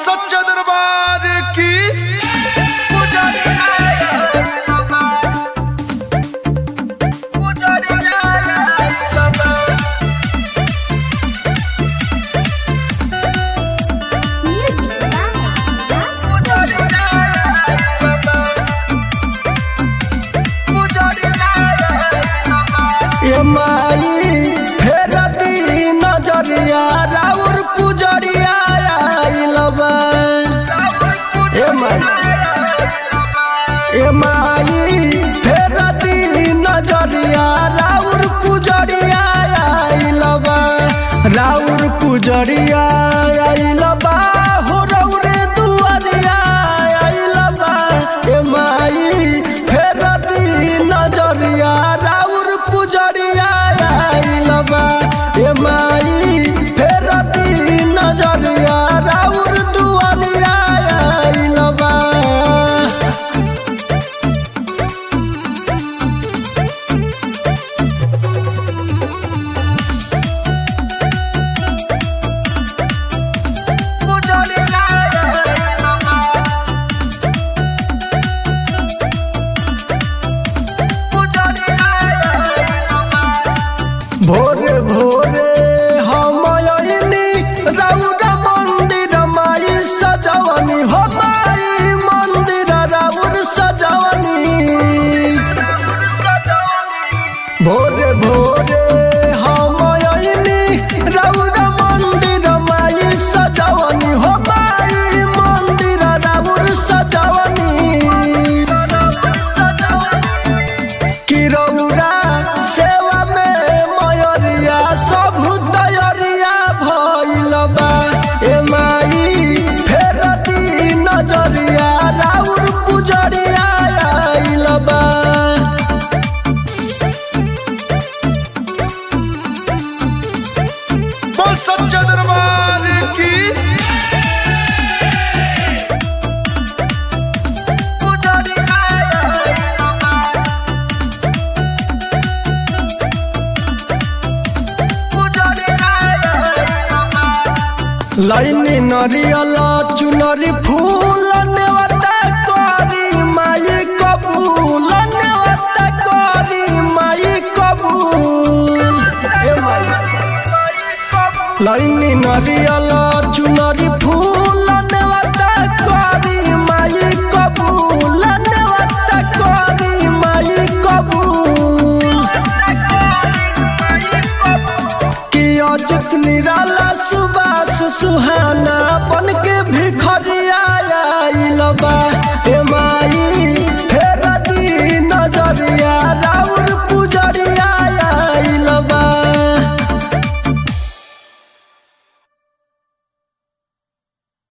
सच्चा दरबार की ए माई फेर दी नजरिया राउर पुजरिया आइल बा ए माई ए माई फेर दी नजरिया राउर पुजरिया आइल बा राउर पुजरिया आइल बा हो रौरे दुआरिया आइल बा ए माई फेर दी नजरिया राउर पुजरिया आइल बा ए माई फेर दी नजरिया राउर दुआरिया आइल बा भोरे भोरे हम अइनी राउर मंदिर माई सजवनी हो माई मंदिर राउर सजवनी भोरे भोरे हम अइनी राउर मंदिर माई सजवनी हो माई मंदिर राउर सजवनी कि रौरा सेवा में मयरिया सब तयरिया भइल बा ए माई फेर दी नजरिया राउर पुजरिया आइल बा बोल सच्चा दरबार की लाइनी नरियल चुनरी फूल नेवता करी माई कबूल नेवता करी माई कबूल ए माई लाइनी नरियल चुनरी फूल नेवता करी माई कबूल नेवता करी माई कबूल कि अजित निराला